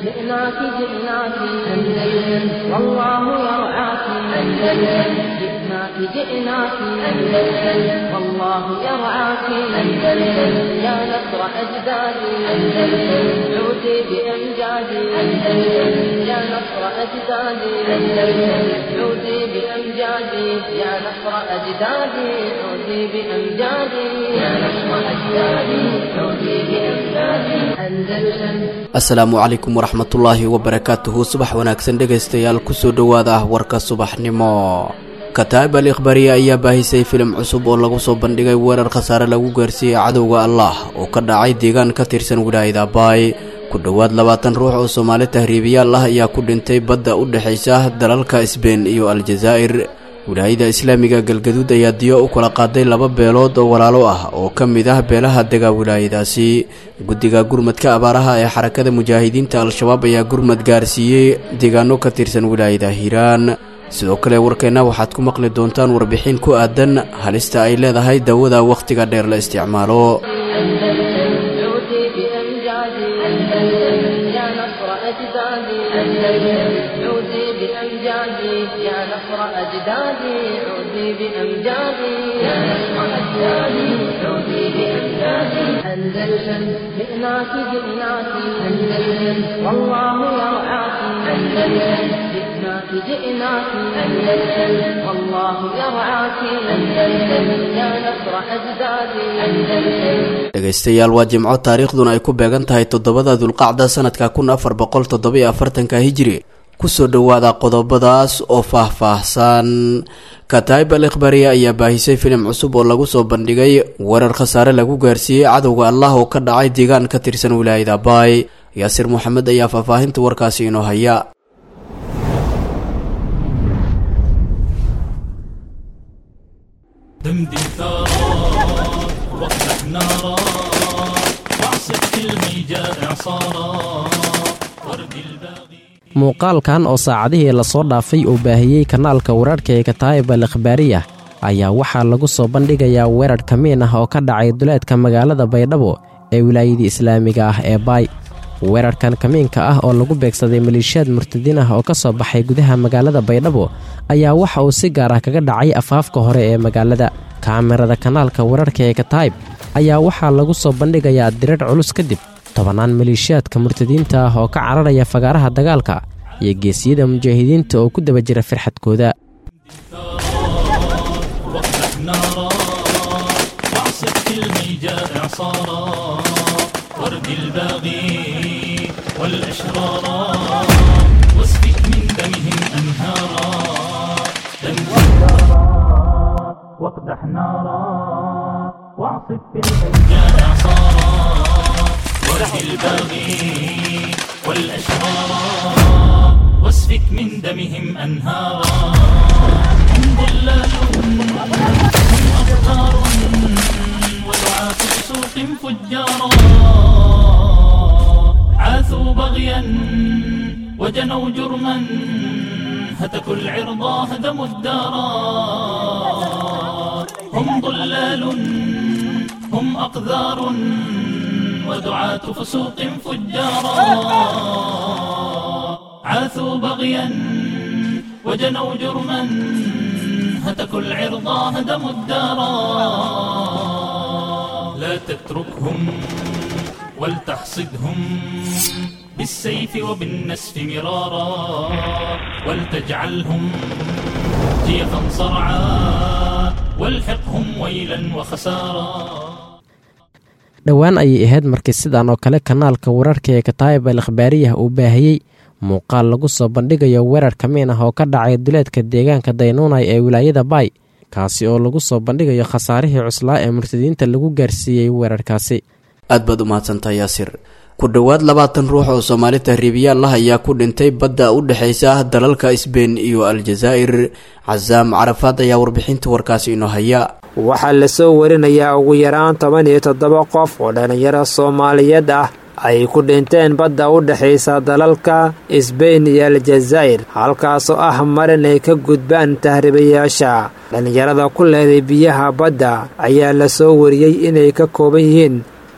جئناك جئناك أندلس والله يرعاك أندلس جئناك جئناك أندلس والله يرعاك أندلس يا نصر أجدادي أندلس عودي بأمجادي أندلس يا نصر أجدادي أندلس عودي بأمجادي يا نصر أجدادي عودي بأمجادي يا نصر أجدادي عودي بأمجادي أندلس asalaamu calaykum waraxmatullaahi wabarakaatuhu subax wanaagsan dhegaystayaal kusoo dhowaada ah warka subaxnimo kataa'ib al ikhbaariya ayaa baahisay filim cusub oo lagu soo bandhigay weerar khasaare lagu gaarsiiyey cadowga allah oo ka dhacay deegaan ka tirsan wilaayada baay ku dhowaad labaatan ruux oo soomaali tahriibiyaal ah ayaa ku dhintay badda u dhexaysa dalalka sbein iyo aljazaa'ir wilaayada islaamiga galgaduud ayaa diyo u kala qaaday laba beelood oo walaalo ah oo ka mid ah beelaha dega wilaayadaasi guddiga gurmadka abaaraha ee xarakada mujaahidiinta al-shabaab ayaa gurmad gaarsiiyey deegaano ka tirsan wilaayada hiiraan sidoo kale warkeenna waxaad ku maqli doontaan warbixin ku aadan halista ay leedahay dawada wakhtiga dheer la isticmaalo عودي بأمجادي أندلس يا نصر أجدادي أندلس عودي بأمجادي يا نصر أجدادي عودي بأمجادي يا نصر أجدادي عودي بأمجادي أندلس جئناك جئناك أندلس والله يرعاك أندلس جئناك جئناك أندلس والله يرعاك أندلس يا نصر أجدادي أندلس dhegaystayaal waa jimco taariikhduna ay ku beegan tahay toddobada dulqacda sanadka kun afar boqol toddobiyo afartanka hijiri kusoo dhowaada qodobadaas oo faah-faahsan kataa'ib al ikhbaariya ayaa baahisay filim cusub oo lagu soo bandhigay weerar khasaare lagu gaarsiiyey cadowga allah oo ka dhacay deegaan ka tirsan wilaayada baay yaasir moxamed ayaa faahfaahinta warkaasi inoo haya دمدم ثارا واخلق نارا واعصف كل جاء اعصارا ورد الباغي muuqaalkan oo saacadihii lasoo dhaafay uu baahiyey kanaalka weerarhka ee kataa'ib al ikhbaariya ayaa waxaa lagu soo bandhigayaa weerar kamiin ah oo ka dhacay duleedka magaalada baydhabo ee wilaayadii islaamiga ah ee baay weerarkan kamiinka ah oo lagu beegsaday maleeshiyaad murtadiin ah oo ka soo baxay gudaha magaalada baydhabo ayaa waxa uu si gaar ah kaga dhacay afaafka hore ee magaalada kaamirada kanaalka weerarka ee kataa'ib ayaa waxaa lagu soo bandhigayaa dirar culus kadib tobannaan maleeshiyaadka murtadiinta ah oo ka cararaya fagaaraha dagaalka iyo geesiyada mujaahidiinta oo ku daba jira firxadkooda واخلق نارا واعصف كل جاء اعصارا ورد الباغي والاشرارا واسفك من دمهم انهارا دمهم واقدح نارا واعصف بالحجاء اعصارا ورد الباغي والاشرارا واسفك من دمهم انهارا هم ضلال هم أبطار ودعاة سوق فجارا عاثوا بغيا وجنوا جرما هتكوا العرضا هدموا الدارا هم ضلال هم أقذار ودعاة فسوق فجارا عاثوا بغيا وجنوا جرما هتكوا العرضا هدموا الدارا لا تتركهم ولتحصدهم بالسيف وبالنسف مرارا ولتجعلهم جيفا صرعا والحقهم ويلا وخسارا dhowaan ayay ahayd markii sidan oo kale kanaalka weerarka ee kataa'ib al ikhbaariyah uu baahiyey muuqaal lagu soo bandhigayo weerar kamiin ah oo ka dhacay duleedka deegaanka daynuunay ee wilaayada baay kaasi oo lagu soo bandhigayo khasaarihii cuslaa ee murtadiinta lagu gaarsiiyey weerarkaasi aad baad u mahadsantahay yaasir ku dhowaad labaatan ruux oo soomaali tahriibiyaal ah ayaa ku dhintay badda u dhexaysa dalalka sbein iyo aljazaa'ir casaam carafaad ayaa warbixinta warkaasi inoo haya waxaa lasoo warinayaa ugu yaraan toban iyo toddoba qof oo dhallinyaro soomaaliyeed ah ay ku dhinteen badda u dhexaysa dalalka sbein iyo aljazaa'ir halkaasoo ah marin ay ka gudbaan tahriibayaasha dhallinyarada ku leeday biyaha badda ayaa lasoo wariyey inay ka kooban yihiin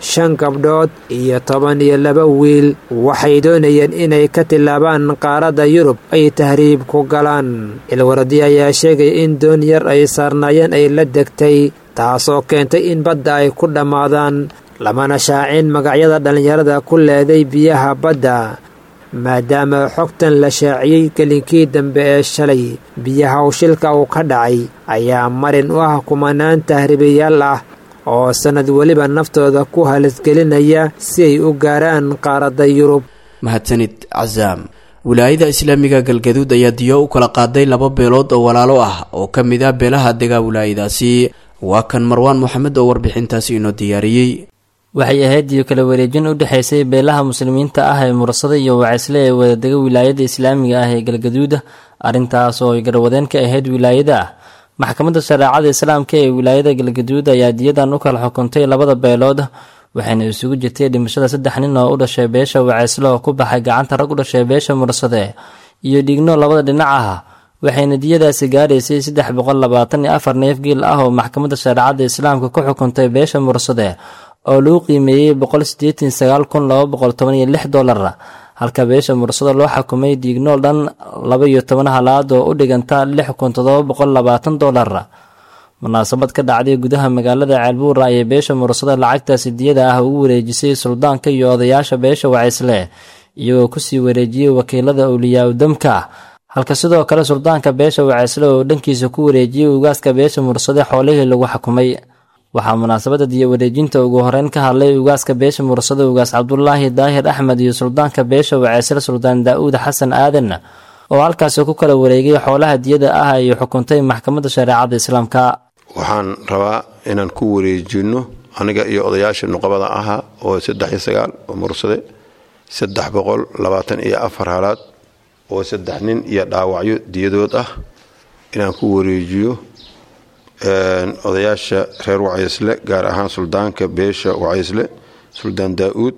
shan gabdhood iyo toban iyo laba wiil waxay doonayeen inay ka tillaabaan qaaradda yurub ay tahriib ku galaan ilwaradi ayaa sheegaya in doon yar ay saarnaayeen ay la degtay taasoo keentay in badda ay ku dhammaadaan lamana shaacin magacyada dhallinyarada ku leeday biyaha badda maadaama xogtan la shaaciyey gelinkii dambe ee shalay biyaha shilka uu ka dhacay ayaa marin u ah kumanaan tahriibayaal ah oo sannad weliba naftooda ku halisgelinaya si ay u gaaraan qaaradda yurub mahadsanid casaam wilaayada islaamiga galgaduud ayaa diyo u kala qaaday laba beelood oo walaalo ah oo ka mid ah beelaha degaa wilaayadaasi waa kan marwaan moxamed oo warbixintaasi inoo diyaariyey waxay ahayd diyo kala wareejin u dhexaysay beelaha muslimiinta ah ee mursada iyo wacaysle ee wadadega wilaayada islaamiga ah ee galgaduuda arrintaas oo ay garwadeen ka ahayd wilaayada ah maxkamadda shareecada islaamka ee wilaayada galgaduud ayaa diyadan u kala xukuntay labada beelood waxayna isugu jirtay dhimashada saddex nin oo u dhashay beesha wacaysle oo ku baxay gacanta rag u dhashay beesha mursade iyo dhigno labada dhinac ah waxayna diyadaasi gaaraysay saddex boqol labaatan iyo afar neef giil ah oo maxkamadda shareecada islaamka ku xukuntay beesha mursade oo lagu qiimeeyey boqol sideetan sagaal kun laba boqol toban iyo lix dollar halka beesha mursado loo xukumay diignool dhan laba iyo toban halaad oo u dhiganta lix kun todoba boqol labaatan dollar munaasabad ka dhacday gudaha magaalada ceelbuura ayay beesha mursado lacagtaasi diyada ah ugu wareejisay suldaanka iyo odayaasha beesha wacaysle iyagoo kusii wareejiyey wakiilada awliyaa udamka halka sidoo kale suldaanka beesha wacaysle oo dhankiisa ku wareejiyey ugaaska beesha mursade xoolihii lagu xukumay waxaa munaasabada diyo wareejinta ugu horeyn ka hadlay ugaaska beesha mursada ugaas cabdulaahi daahir axmed iyo suldaanka beesha wacaysle suldaan daa-uud xasan aadan oo halkaasi ku kala wareegay xoolaha diyada ah ay xukuntay maxkamadda shareecada islaamka waxaan rabaa inaan ku wareejino aniga iyo odayaasha nuqabada ahaa oo saddex iyo sagaal oo mursade saddex boqol labaatan iyo afar halaad oo saddex nin iyo dhaawacyo diyadood ah inaan ku wareejiyo odayaasha reer wacaysle gaar ahaan suldaanka beesha wacaysle suldaan daa-uud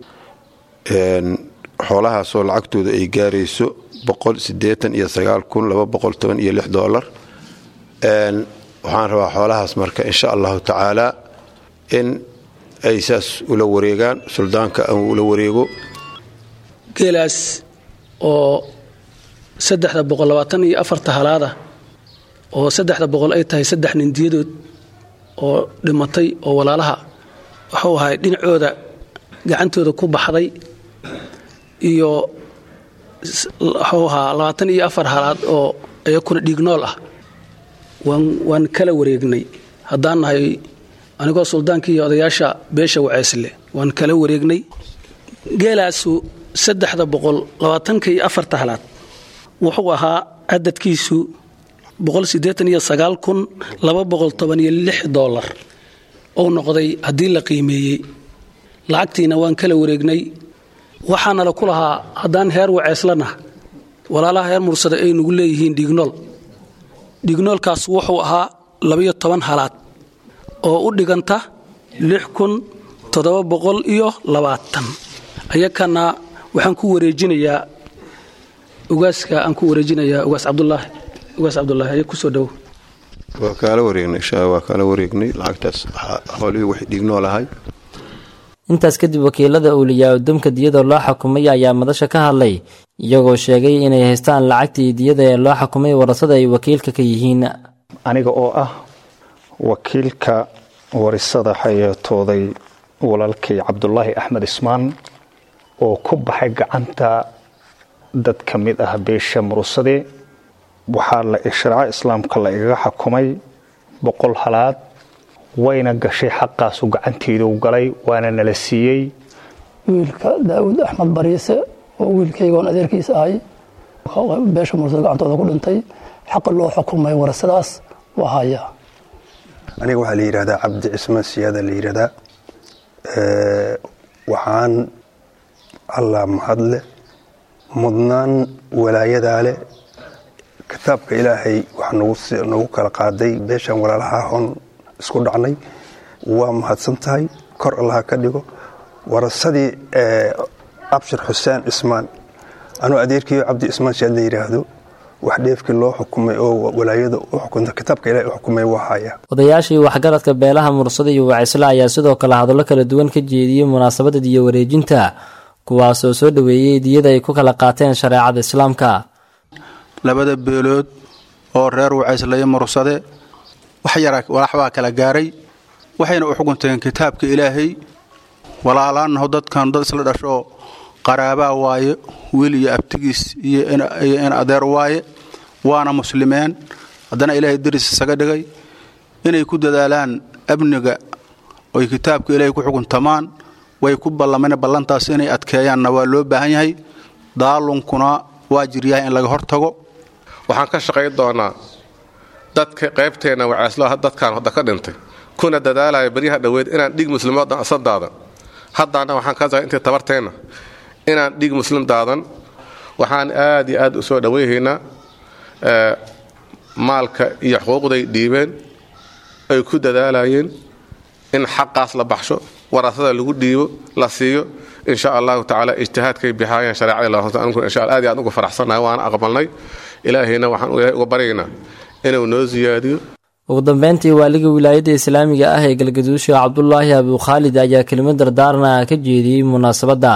xoolahaasoo lacagtooda ay gaarayso boqol sideetan iyo sagaal kun laba boqol toban iyo lix doolar waxaan rabaa xoolahaas marka insha allahu tacaala in ay saas ula wareegaan suldaanka ula wareego geelaas oo saddexda boqol labaatan iyo afarta halaada oo saddexda boqol ay tahay saddex nin diyadood oo dhimatay oo walaalaha wuxuu ahay dhinacooda gacantooda ku baxday iyo wuxuu ahaa labaatan iyo afar halaad oo iyakuna dhiignool ah waan kala wareegnay haddaan nahay anigoo suldaankii iyo odayaasha beesha waceysle waan kala wareegnay geelaasu saddexda boqol labaatanka iyo afarta halaad wuxuu ahaa cadadkiisu boqol sideetan iyo sagaal kun laba boqol toban iyo lix dollar ou noqday haddii la qiimeeyey lacagtiina waan kala wareegnay waxaanala ku lahaa haddaan heer waceeslana walaalaha heer mursada ay nugu leeyihiin dhignool dhignoolkaas wuxuu ahaa labaiyo toban halaad oo u dhiganta lix kun toddoba boqol iyo labaatan ayakana waxaan ku wareejinayaa ugaaska aan ku wareejinayaa ugaas cabdulaahi ugaas cabdulaahi aya kusoo dhowo waa kaala wareegnay insha waa kaala wareegnay lacagtaas xoolihii wax dhignool ahay intaas kadib wakiilada awliyaa udamka diyada loo xukumay ayaa madasha ka hadlay iyagoo sheegay inay haystaan lacagtii diyada ee loo xukumay warasada ay wakiilka ka yihiin aniga oo ah wakiilka warisada xayeetooday walaalkay cabdulaahi axmed ismaan oo ku baxay gacanta dad ka mid ah beesha murusade waxaa la sharco islaamka la igaga xukumay boqol halaad wayna gashay xaqaasu gacanteedu galay waana nala siiyey wiilka daawud axmed bariise oo wiilkaygoon adeerkiisa ahay beesha mursada gacantooda ku dhintay xaqa loo xukumay warasadaas waa haya aniga waxaa la yidhahdaa cabdi cismaan siyaada la yidhahdaa waxaan allah mahadle mudnaan walaayadaa leh kitaabka ilaahay waxaa nagu kala qaaday beeshan walaalaha hon isku dhacnay waa mahadsan tahay kor allaha ka dhigo warasadii abshir xuseen cismaan anuu adeerkiiyo cabdi cismaan siyaad la yidhaahdo wax dheefkii loo xukumay oo walaayada u xukunta kitaabka ilahay u xukumay waa haya odayaashii waxgaradka beelaha mursada iyo wacisle ayaa sidoo kale hadallo kala duwan ka jeediyey munaasabada diyo wareejinta kuwaasoo soo dhoweeyey diyada ay ku kala qaateen shareecada islaamka labada beelood oo reer wacaysleyo mursade wax yara walaxbaa kala gaaray waxayna u xukunteen kitaabka ilaahay walaalaanaho dadkan dad isla dhashoo qaraabaa waaye wiil iyo abtigiis iyo in adeer waaye waana muslimeen haddana ilaahay daris isaga dhigay inay ku dadaalaan amniga oy kitaabka ilaahay ku xukuntamaan way ku ballameen ballantaas inay adkeeyaanna waa loo baahan yahay daalunkuna waa jiryahay in laga hortago waxaan ka shaqayn doonaa dadka qaybteenna wacaaslo dadkaan hadda ka dhintay kuna dadaalaya baryaha dhoweed inaan dhig muslimadan asan daadan haddaana waxaan ka intii tabarteenna inaan dhig muslim daadan waxaan aad iyo aad u soo dhowayhaynaa maalka iyo xuquuqday dhiibeen ay ku dadaalayeen in xaqaas la baxsho warasada lagu dhiibo la siiyo insha allahu tacaala ijtihaadkay bixaayeen shareecada insha aad iyo aad uga faraxsannahay waana aqbalnay ilaahayna waxaan ilaahay uga baryaynaa inuu noo siyaadiyo ugu dambeyntii waaliga wilaayadda islaamiga ah ee galgaduusha cabdulaahi abukhaalid ayaa kelimo dardaarna ka jeediyey munaasabadda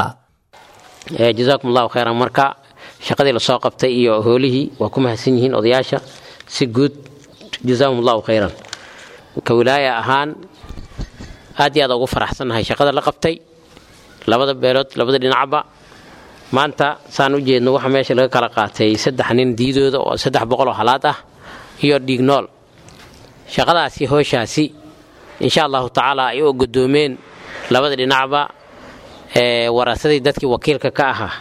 jazaakum allahu khayran marka shaqadii lasoo qabtay iyo hoolihii waa ku mahadsan yihiin odayaasha si guud jazaakum allahu khayran ka wilaaya ahaan aad iyo aad ugu faraxsannahay shaqada la qabtay labada beelood labada dhinacba maanta saan u jeedno waxa meesha laga kala qaatay saddex nin diidooda oo saddex boqoloo halaad ah iyo dhiignool shaqadaasi hooshaasi insha allahu tacaala ay u godoomeen labada dhinacba ee warasadii dadkii wakiilka ka ahaa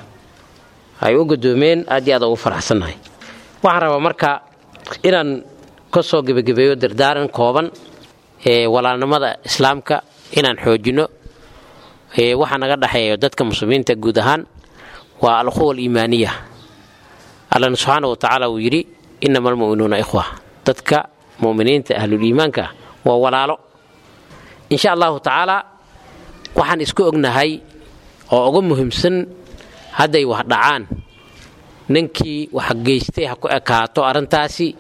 ay u godoomeen aad iyo aad ugu faraxsannahay waxaan rabaa marka inaan ka soo gebagabeeyo dardaaran kooban ee walaalnimada islaamka inaan xoojinno waxa naga dhexeeyo dadka muslimiinta guud ahaan waa alquwa aliimaaniya allana subxaana wa tacaala uu yidhi inama almu'minuuna ikhwa dadka muminiinta ahluliimaanka waa walaalo insha allahu tacaala waxaan isku ognahay oo uga muhiimsan hadday wax dhacaan ninkii wax geystay ha ku ekaato arrintaasi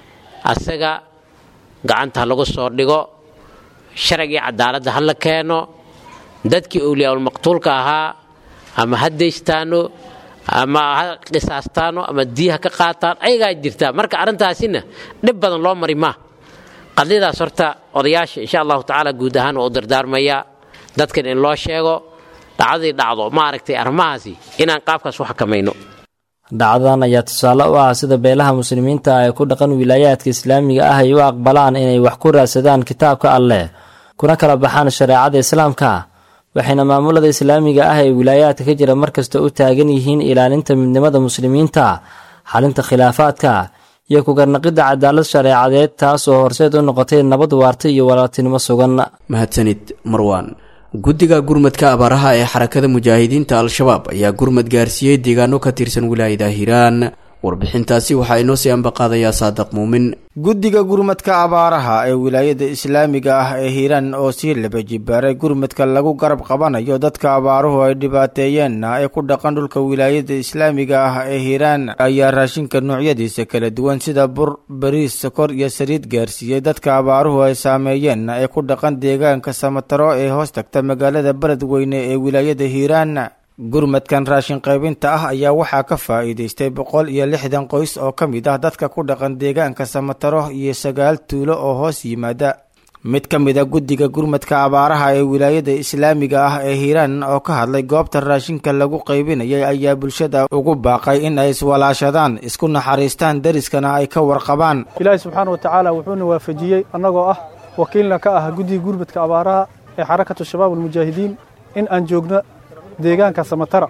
asaga gacanta ha lagu soo dhigo sharcigii cadaaladda ha la keeno dadkii owliyaulmaqtuulka ahaa ama ha daystaano ama ha qisaastaano ama dii ha ka qaataan ayagaa jirtaa marka arrintaasina dhib badan loo mari maa qadiyadaas horta odayaasha insha allahu tacaala guud ahaan waa u dardaarmayaa dadkan in loo sheego dhacdadii dhacdo maaragtay arrimahaasi inaan qaabkaas u xakamayno dhacdadan ayaa tusaale u ah sida beelaha muslimiinta ee ku dhaqan wilaayaadka islaamiga ah ay u aqbalaan inay wax ku raadsadaan kitaabka alleh kuna kala baxaan shareecada islaamka waxayna maamulada islaamiga ah ee wilaayaadka ka jira markasta u taagan yihiin ilaalinta midnimada muslimiinta xalinta khilaafaadka iyo kugarnaqidda cadaalad shareecadeed taas oo horseed u noqotay nabad waarta iyo walaaltinimo sugan mahadsanid marwaan guddiga gurmadka abaaraha ee xarakada mujaahidiinta al-shabaab ayaa gurmad gaarsiiyey deegaano ka tirsan wilaayada hiiraan warbixintaasi waxaa inoo sii ambaqaadayaa saadiq muumin guddiga gurmadka abaaraha ee wilaayada islaamiga ah ee hiiraan oo sii laba jibaaray gurmadka lagu garab qabanayo dadka abaaruhu ay dhibaateeyeenna ee ku dhaqan dhulka wilaayada islaamiga ah ee hiiraan ayaa raashinka noocyadiisa kala duwan sida bur bariis sokor iyo saliid gaarsiiyey dadka abaaruhu ay saameeyeenna ee ku dhaqan deegaanka samataro ee hoos tagta magaalada beledweyne ee wilaayada hiiraan gurmadkan raashin qaybinta ah ayaa waxaa ka faa'iidaystay boqol iyo lixdan qoys oo ka mid ah dadka ku dhaqan deegaanka samataro iyo sagaal tuulo oo hoos yimaada mid ka mid a guddiga gurmadka abaaraha ee wilaayada islaamiga ah ee hiiraan oo ka hadlay goobta raashinka lagu qaybinayay ayaa bulshada ugu baaqay in ay iswalaashadaan isku naxariistaan deriskana ay ka warqabaan ilaahi subxaana wa tacaala wuxuuna waafajiyey annagoo ah wakiilna ka ah guddiga gurmadka abaaraha ee xarakatu shabaab almujaahidiin in aan joogno deegaanka samatara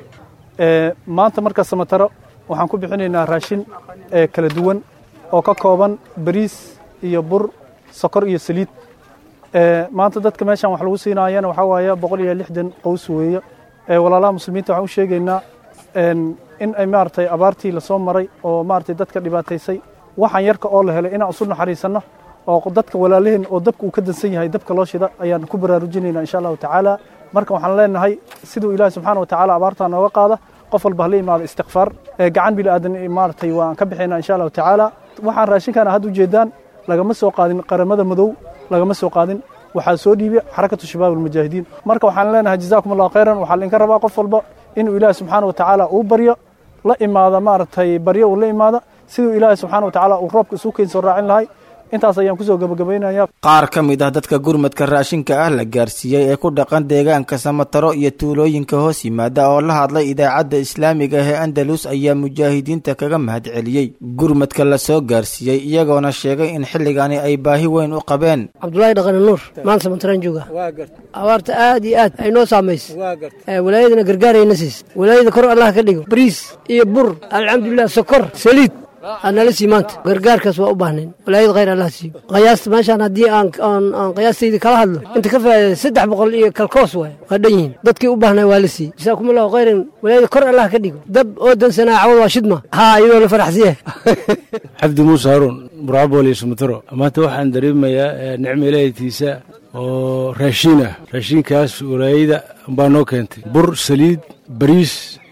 maanta marka samataro waxaan ku bixinaynaa raashin kala duwan oo ka kooban bariis iyo bur sokor iyo saliid maanta dadka meeshan wax lagu siinaayana waxaa waaye boqol iyo lixdan qows weeye walaalaha muslimiinta waxaan u sheegaynaa in ay maaragtay abaartii lasoo maray oo maaragtay dadka dhibaataysay waxaan yarka oo la helay inaan isu naxariisanno oo dadka walaalaheen oo dabka uu ka dansan yahay dabka loo shida ayaan ku baraarujinaynaa insha allahu tacaala marka waxaan leenahay siduu ilaahi subxaana wa tacaala abaartaa nooga qaada qof walba hala imaado istikfaar gacan bili aadan maaragtay waan ka bixinaa insha allahu tacaala waxaan raashinkan had ujeedaan lagama soo qaadin qaramada madow lagama soo qaadin waxaa soo dhiibay xarakatu shabaab almujaahidiin marka waxaan leenahay jazaakum allahu khayran waxaa lainka rabaa qof walba inuu ilaahi subxaana wa tacaala uu baryo la imaada maaragtay baryo uu la imaada siduu ilaahi subxaana wa tacaala uu roobka isu keensoo raacin lahay intaas ayaan kusoo gabagabaynaya qaar ka mid ah dadka gurmadka raashinka ah la gaarsiiyey ee ku dhaqan deegaanka samataro iyo tuulooyinka hoos yimaada oo la hadlay idaacadda islaamiga ee andalus ayaa mujaahidiinta kaga mahadceliyey gurmadka la soo gaarsiiyey iyagoona sheegay in xilligani ay baahi weyn u qabeen cabdulaahi dhaqani nuur maanta samataraan jooga abaarta aad iyo aad ay noo saamaysay walaayadana gargaarayna siis walaayada kor allah ka dhigo bariis iyo bur alxamdulilah sokor saliid nala sii maanta gargaarkaas waa u baahnayn walaayad khayr allah siiyo qiyaasta meeshaan haddii aan aan qiyaastayda kala hadlo inta ka faa'iida saddex boqol iyo kalkoos waay waa dhan yihiin dadkii u baahnay waa la siiyey jasaakum allahu khayran walaayada kor allah ka dhigo dab oo dansanaa cawad waa shidma haa iyadoo la faraxsiya cabdi muuse haruun buraabol iyo sumataro maanta waxaan dareemayaa nicmo ilaahaytiisa oo raashiin ah raashiinkaas walaayada baa noo keentay bur saliid bariis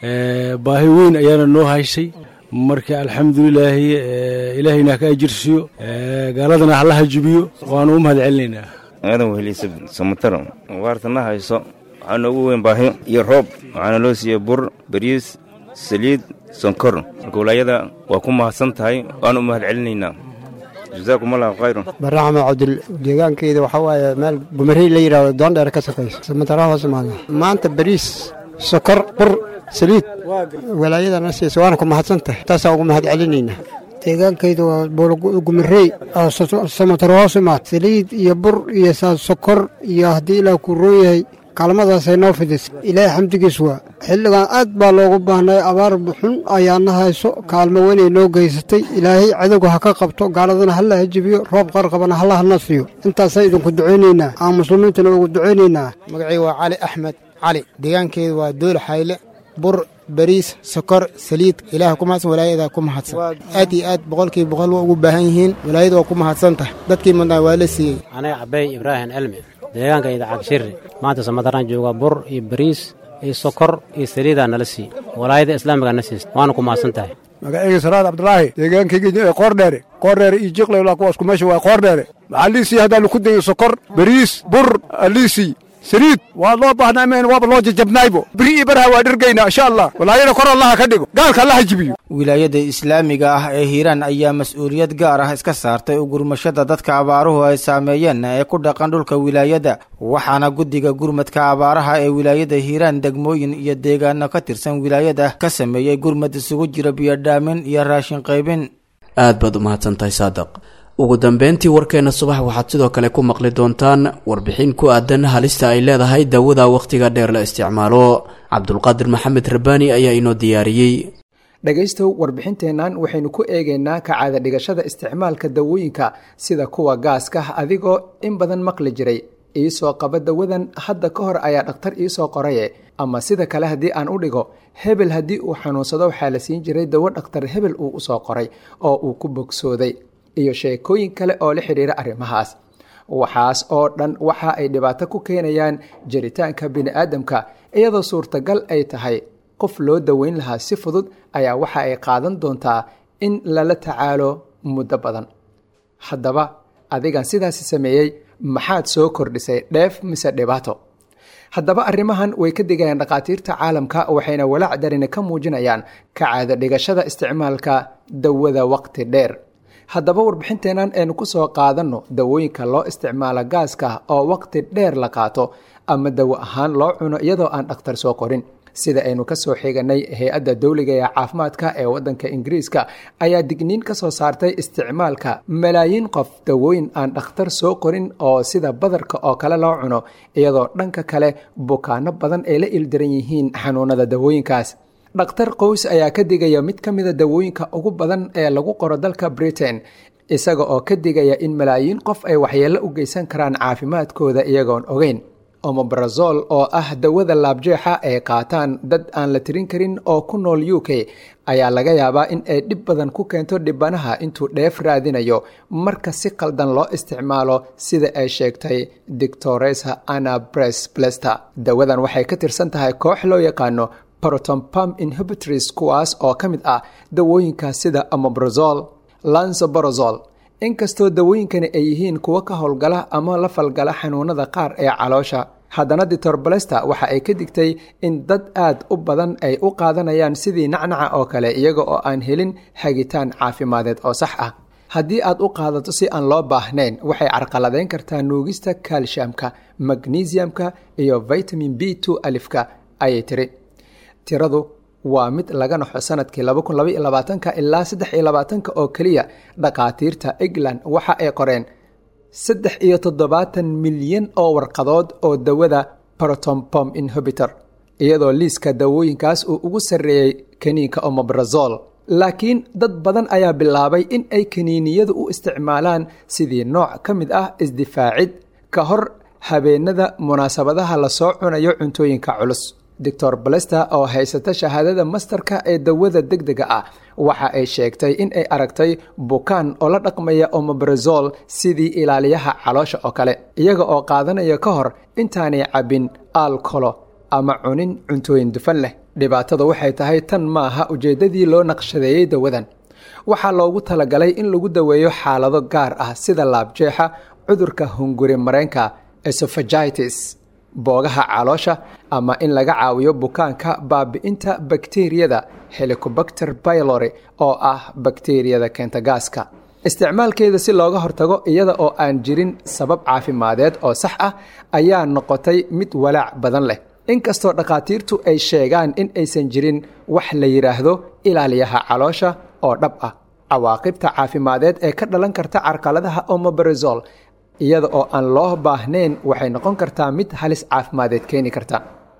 baahi weyn ayaana noo haysay marka alxamdulilaahi ilaahayna ka ajirsiyo gaaladana hala hajibiyo waanu u mahad celinaynaa aadan weheliisa samataro waartana hayso waxaa noogu weyn baahi iyo roob waxaana loo siiyey bur bariis saliid sonkor marka walaayada waa ku mahadsan tahay waanu u mahad celinaynaa jazaakum allahu khayran baraxma cabdil deegaankeyda waxaa waaye meel gumarey la yidhahdo doondheer ka sokaysa samatara hoos imaada maanta bariis sokor bur saliid walaayadana siisa waana ku mahadsan tahay taasaa ugu mahad celinaynaa deegaankayda waa buulgumirey samataro hoos imaad saliid iyo bur iyo sokor iyo haddii ilaah kuu roon yahay kaalmadaasay noo fidis ilaahay xamdigiis waa xilligan aad baa loogu baahnay abaar xun ayaana hayso kaalmo weynay noo geysatay ilaahay cadowga ha ka qabto gaaladana hala hajibiyo roob qarqabana hala hana siiyo intaasaan idinku ducaynaynaa aan muslimiintana ugu ducaynaynaa magacii waa cali axmed cali deegaankeedu waa dool xayle bur bariis sokor saliid ilaah ku mahadsan walaayada ku mahadsan aad iyo aad boqolkiiba boqol waa ugu baahan yihiin walaayada waa ku mahadsan tahay dadkii mudnaa waa la siiyey aniga cabey ibraahim cilmi deegaankayda cagshirri maanta samadaraan jooga bur iyo bariis iyo sokor iyo saliidaa nala siiy walaayada islaamiga na siista waana ku mahadsan tahay magacayga salaad cabdulaahi deegaankayga qoordheere qoordheere iyo jiqlay kuwaas ku meesha waa qoordheere maxaa liisii haddaanu ku dayo sokor bariis bur liisii saliid waa loo baahnaa meen waaba loo jajabnaaybo biri iyo baraha waa dhergaynaa insha allah walaayada kor allaha ka dhigo gaalka allaha jibiyo wilaayada islaamiga ah ee hiiraan ayaa mas-uuliyad gaar ah iska saartay u gurmashada dadka abaaruhu ay saameeyeen ee ku dhaqan dhulka wilaayada waxaana guddiga gurmadka abaaraha ee wilaayada hiiraan degmooyin iyo deegaano ka tirsan wilaayada ka sameeyey gurmad isugu jira biyodhaamin iyo raashin qaybin aad baad u mahadsantahay saadaq ugu dambeyntii warkeena subax waxaad sidoo kale ku maqli doontaan warbixin ku aadan halista ay leedahay daawada wakhtiga dheer la isticmaalo cabdulqaadir maxamed rabbaani ayaa inoo diyaariyey dhegaystow warbixinteennan waxaynu ku eegaynaa kacaada dhigashada isticmaalka dawooyinka sida kuwa gaaska adigoo in badan maqli jiray iisoo qaba dawadan hadda ka hor ayaa dhakhtar iisoo qoraye ama sida kale haddii aan u dhigo hebel haddii uu xanuunsado waxaa la siin jiray dawo dhakhtar hebel uu usoo qoray oo uu ku bogsooday iyo sheekooyin kale oo la xidhiira arrimahaas waxaas oo dhan waxa ay dhibaato ku keenayaan jiritaanka bini'aadamka iyadoo suurtagal ay tahay qof loo daweyn lahaa si fudud ayaa waxa ay qaadan doontaa in lala tacaalo muddo badan haddaba adigan sidaasi sameeyey maxaad soo kordhisay dheef mise dhibaato haddaba arrimahan way ka digayaan dhakhaatiirta caalamka waxayna walaac darina ka muujinayaan kacaada dhigashada isticmaalka dawada waqti dheer haddaba warbixinteennan aynu ku soo qaadanno dawooyinka loo isticmaalo gaaska oo waqti dheer la qaato ama dawo ahaan loo cuno iyadoo aan dhakhtar soo qorin sida aynu ka soo xiganay hay-adda dowliga ee caafimaadka ee waddanka ingiriiska ayaa digniin ka soo saartay isticmaalka malaayiin qof dawooyin aan dhakhtar soo qorin oo sida badarka oo kale loo cuno iyadoo dhanka kale bukaano badan ay la ildaran yihiin xanuunada dawooyinkaas dhakhtar qows ayaa ka digaya mid ka mida dawooyinka ugu badan ee lagu qoro dalka britain isaga oo ka digaya in malaayiin qof ay waxyeello u geysan karaan caafimaadkooda iyagoon ogeyn omobrazol oo ah dawada laabjeexa ay qaataan dad aan la tirin karin oo ku nool u k ayaa laga yaabaa in ay dhib badan ku keento dhibanaha intuu dheef raadinayo marka si qaldan loo isticmaalo sida ay sheegtay doctoresa anna bres blester dawadan waxay ka tirsan tahay koox loo yaqaano protompam inhibitors kuwaas oo ka mid ah dawooyinka sida amobrazol lansoborozol inkastoo dawooyinkani ay yihiin kuwo ka howlgala ama la falgala xanuunada qaar ee caloosha haddana ditor balesta waxa ay ka digtay in dad aad u badan ay u qaadanayaan sidii nacnaca oo kale iyaga oo aan helin hagitaan caafimadeed oo sax ah haddii aad u qaadato si aan loo baahnayn waxay carqaladeyn kartaa nuugista kalshamka magnesiumka iyo vitamin b two alifka ayay tiri tiradu waa mid laga naxo sanadkii ilaa saddex oo keliya dhakhaatiirta england waxa ay qoreen saddex iyo toddobaatan milyan oo warqadood oo dawada protompom inhibitor iyadoo liiska dawooyinkaas uu ugu sarreeyey kaniinka omobrazol laakiin dad badan ayaa bilaabay in ay kaniiniyadu u isticmaalaan sidii nooc ka mid ah isdifaacid ka hor habeenada munaasabadaha lasoo cunayo cuntooyinka culus doctor balester oo haysata shahaadada mastarka ee dawada degdega ah waxa ay sheegtay in ay aragtay bukaan oo la dhaqmaya omobrazol sidii ilaaliyaha caloosha oo kale iyaga oo qaadanaya ka hor intaanay cabbin alkolo ama cunin cuntooyin dufan leh dhibaatada waxay tahay tan maaha ujeeddadii loo naqshadeeyey dawadan waxaa loogu talagalay in lagu daweeyo xaalado gaar ah sida laabjeexa cudurka hunguri mareenka esophagitis boogaha caloosha ama in laga caawiyo bukaanka baabi'inta bakteriyada helicobacter bylori oo ah bakteriyada keenta gaaska isticmaalkeeda si looga hortago iyada oo aan jirin sabab caafimadeed oo sax ah ayaa noqotay mid walaac badan leh inkastoo dhakhaatiirtu ay sheegaan in aysan jirin wax la yidhaahdo ilaaliyaha caloosha oo dhab ah cawaaqibta caafimadeed ee ka dhalan karta carqaladaha omobrazol iyada oo aan loo baahnayn waxay noqon kartaa mid halis caafimadeed keeni karta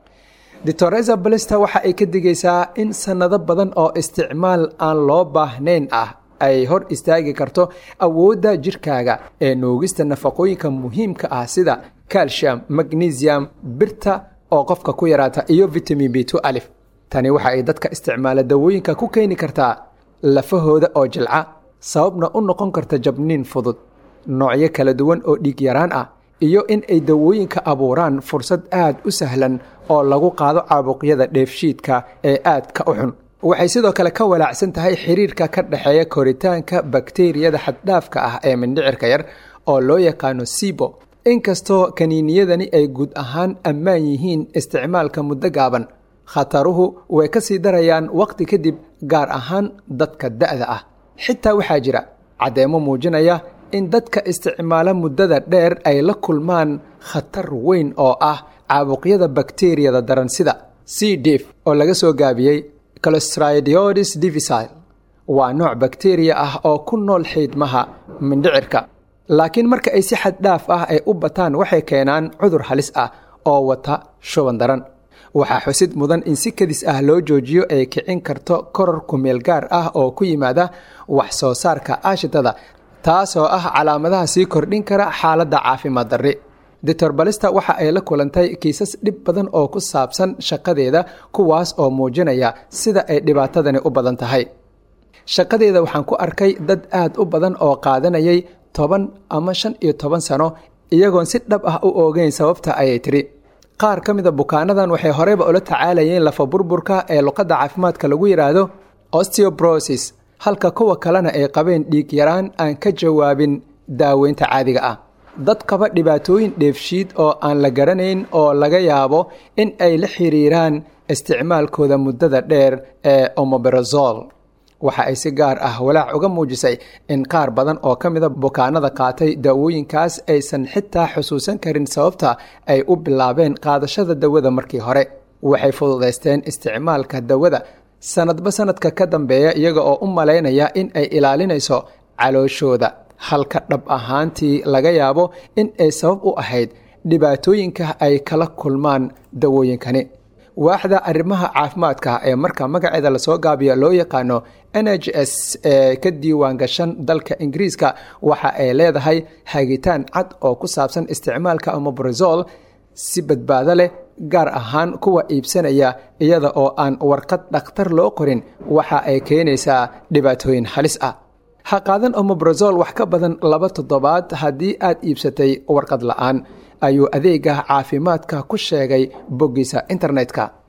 ditoreza balista waxa ay ka digaysaa in sannado badan oo isticmaal aan loo baahnayn ah ay hor istaagi karto awoodda jirkaaga ee nuugista nafaqooyinka muhiimka ah sida calcium magnesium birta oo qofka ku yaraata iyo vitamin b two alif tani waxa ay dadka isticmaala dawooyinka ku keeni kartaa lafahooda oo jilca sababna u noqon karta jabniin fudud noocyo kala duwan oo dhiig yaraan ah iyo in ay dawooyinka abuuraan fursad aad u sahlan oo lagu qaado caabuqyada dheefshiidka ee aadka u xun waxay sidoo kale ka walaacsan tahay xiriirka ka dhexeeya koritaanka bakteriyada xaddhaafka ah ee mindhicirka yar oo loo yaqaano sibo inkastoo kaniiniyadani ay guud ahaan ammaan yihiin isticmaalka muddo gaaban khataruhu way ka sii darayaan wakhti kadib gaar ahaan dadka da'da ah xitaa waxaa jira caddeemo muujinaya in dadka isticmaala muddada dheer ay la kulmaan khatar weyn oo ah caabuqyada bakteriyada daran sida c dif oo laga soo gaabiyey clostridiodis divisile waa nooc bakteriya ah oo ku nool xiidmaha mindhicirka laakiin marka ay si xad dhaaf ah ay u bataan waxay keenaan cudur halis ah oo wata shuban daran waxaa xusid mudan in si kadis ah loo joojiyo ay kicin karto koror kumeel gaar ah oo ku yimaada wax soo saarka aashitada taasoo ah calaamadaha sii kordhin kara xaaladda caafimaad darri doctor balista waxa ay la kulantay kiisas dhib badan oo ku saabsan shaqadeeda kuwaas oo muujinaya sida ay dhibaatadani u badan tahay shaqadeeda waxaan ku arkay dad aad u badan oo qaadanayay toban ama shan iyo toban sano iyagoon si dhab ah u oogeyn sababta ayay tiri qaar ka mida bukaanadan waxay horeyba ula tacaalayeen lafa burburka ee luqadda caafimaadka lagu yidhaahdo osteobrosis halka kuwa kalena ay qabeen dhiig yaraan aan ka jawaabin daaweynta caadiga ah dad qaba dhibaatooyin dheefshiid oo aan la garanayn oo laga yaabo in ay la xiriiraan isticmaalkooda muddada dheer ee omobrazol waxa ay si gaar ah walaac uga muujisay in qaar badan oo ka mida bukaanada qaatay daawooyinkaas aysan xitaa xusuusan karin sababta ay u bilaabeen qaadashada dawada markii hore waxay fududaysteen isticmaalka dawada sanadba sanadka ka dambeeya iyaga oo u malaynaya in ay ilaalinayso calooshooda halka dhab ahaantii laga yaabo in ay sabab u ahayd dhibaatooyinka ay kala kulmaan dawooyinkani waaxda arrimaha caafimaadka ee marka magaceeda lasoo gaabiyo loo yaqaano n h s ee ka diiwaan gashan dalka ingiriiska waxa ay leedahay hagitaan cad oo ku saabsan isticmaalka omobrazol si badbaado leh gaar ahaan kuwa iibsanaya iyada oo aan warqad dhakhtar loo qorin waxa ay keenaysaa dhibaatooyin halis ah ha qaadan omobrazol wax ka badan laba toddobaad haddii aad iibsatay warqad la-aan ayuu adeega caafimaadka ku sheegay boggiisa internetka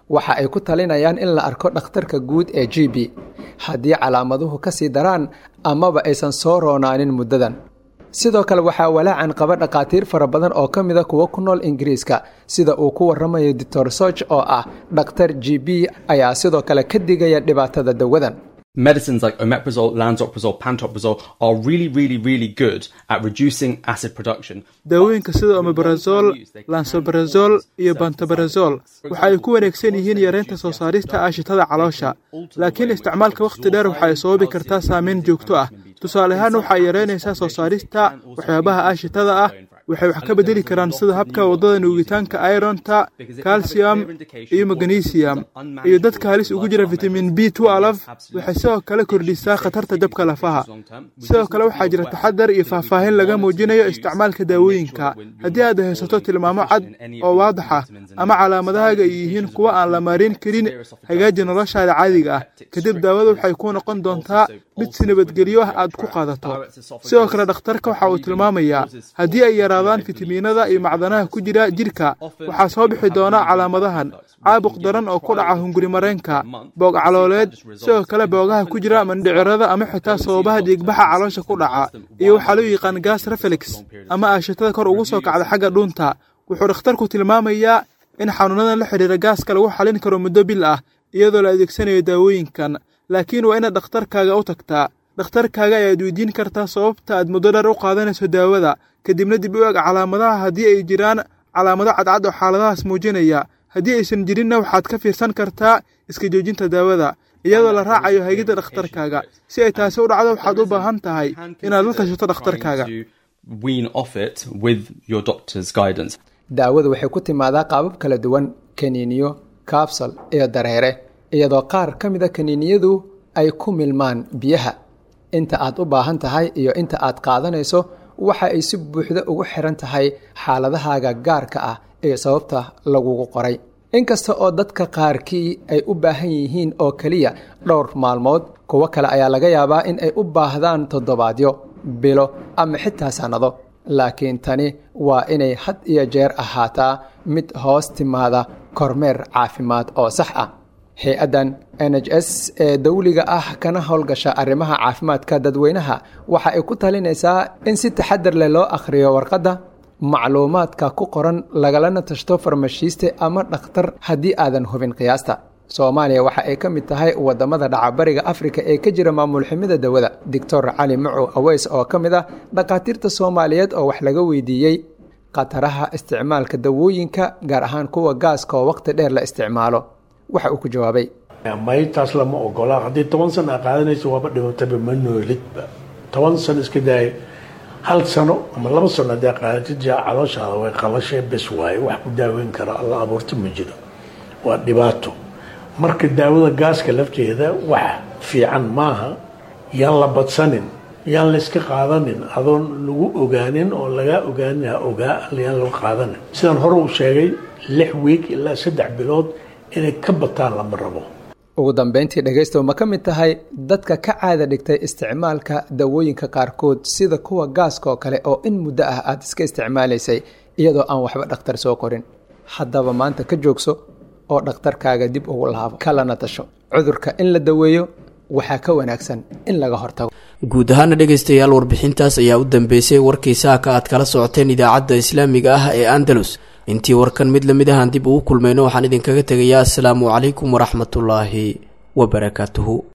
waxa ay ku talinayaan in la arko dhakhtarka guud ee g b haddii calaamaduhu ka sii daraan amaba aysan soo roonaanin muddadan sidoo kale waxaa walaacan qaba dhakhaatiir fara badan oo ka mida kuwa ku nool ingiriiska sida uu ku waramayo doctor soch oo ah dhakhtar g b ayaa sidoo kale ka digaya dhibaatada dawadan Medicines like omeprazole, lansoprazole, pantoprazole are really, really, really good at reducing acid production. daawooyinka sida omeprazol lansobrazol iyo bantabrazol waxa ay ku wareegsan yihiin yareynta soo saarista aashitada caloosha laakiin isticmaalka wakhti dheer waxa ay sababi kartaa saameyn joogto ah tusaale ahaan waxa ay yareynaysaa soo saarista waxyaabaha aashitada ah waxay wax ka bedeli karaan sida habka waddada nuugitaanka ironta calcium iyo magnesium iyo dadka halis ugu jira vitamin b waxay sidoo kale kordhisaa khatarta jabka lafaha sidoo kale waxaa jira taxadar iyo faahfaahin laga muujinayo isticmaalka daawooyinka haddii aad haysato tilmaamo cad oo waadax ah ama calaamadahaaga ay yihiin kuwa aan la marin karin hagaaji noloshaada caadiga ah kadib daawada waxay ku noqon doontaa mid si nabadgelyo ah aad ku qaadato sidoo kale dhakhtarka waxa uu tilmaamayaa haddii ay yaraadaan fitamiinada iyo macdanaha ku jira jidhka waxaa soo bixi doona calaamadahan caabuq daran oo ku dhaca hunguri mareenka boog calooleed sidoo kale boogaha ku jira mandhicirada ama xitaa sababaha dhiigbaxa caloosha ku dhaca iyo waxaa loo yaqaan gas reflex ama aashitada kor ugu soo kacda xagga dhuunta wuxuu dhakhtarku tilmaamayaa in xanuunadan la xidhiira gaaska lagu xalin karo muddo bil ah iyadoo la adeegsanayo daawooyinkan laakiin waa inaad dhakhtarkaaga u tagtaa dhakhtarkaaga ayaad weydiin kartaa sababta aad muddo dheer u qaadanayso daawada kadibna dib u eg calaamadaha haddii ay jiraan calaamado cadcad oo xaaladahaas muujinaya haddii aysan jirinna waxaad ka fiirsan kartaa iska joojinta daawada iyadoo la raacayo haygidda dhakhtarkaaga si ay taasi u dhacdo waxaad u baahan tahay inaad la tashato dhakhtarkaaga daawadu waxay ku timaadaa qaabab kala duwan kaniiniyo kabsal iyo dareere iyadoo qaar ka mida kaniiniyadu ay ku milmaan biyaha inta aad u baahan tahay iyo inta aad qaadanayso waxa ay si buuxda ugu xiran tahay xaaladahaaga gaarka ah ee sababta lagugu qoray inkasta oo dadka qaarkii ay u baahan yihiin oo keliya dhowr maalmood kuwo kale ayaa laga yaabaa in ay u baahdaan toddobaadyo bilo ama xitaa sannado laakiin tani waa inay had iyo jeer ahaataa mid hoos timaada kormeer caafimaad oo sax ah hay-addan n h s ee dawliga ah kana howlgasha arrimaha caafimaadka dadweynaha waxa ay ku talinaysaa in si taxadar leh loo akhriyo warqadda macluumaadka ku qoran lagalana tashto farmashiiste ama dhakhtar haddii aadan hubin qiyaasta soomaaliya waxa ay ka mid tahay wadamada dhacabariga afrika ee ka jira maamul xumida dawada doctor cali macu aweys oo ka mid ah dhakhaatiirta soomaaliyeed oo wax laga weydiiyey khataraha isticmaalka dawooyinka gaar ahaan kuwa gaaska oo waqti dheer la isticmaalo waxa uu ku jawaabay maytaas lama ogola haddii toban sano aa qaadanayso waaba dhimataba ma noolidba toban sano iska daaya hal sano ama laba sano haddii qaadatid jaa calooshaada way qalashay bes waaye wax ku daaweyn kara alla abuurta ma jiro waa dhibaato marka daawada gaaska lafteeda wax fiican maaha yaan la badsanin yaan layska qaadanin adoon lagu ogaanin oo lagaa ogaanin ha ogaa yaan laga qaadanin sidaan hore u sheegay lix wiig ilaa saddex bilood inay ka bataan lama rabo ugu dambeyntii dhegaystow ma ka mid tahay dadka ka caada dhigtay isticmaalka dawooyinka qaarkood sida kuwa gaaska oo kale oo in muddo ah aad iska isticmaalaysay iyadoo aan waxba dhakhtar soo qorin haddaba maanta ka joogso oo dhakhtarkaaga dib ugu laabo kalana tasho cudurka in la daweeyo waxaa ka wanaagsan in laga hortago guud ahaana dhegaystayaal warbixintaas ayaa u dambeysay warkii saaka aad kala socoteen idaacadda islaamiga ah ee andalus intii warkan mid lamid ahaan dib ugu kulmayno waxaan idinkaga tegayaa asalaamu calaykum waraxmatullaahi wabarakaatuhu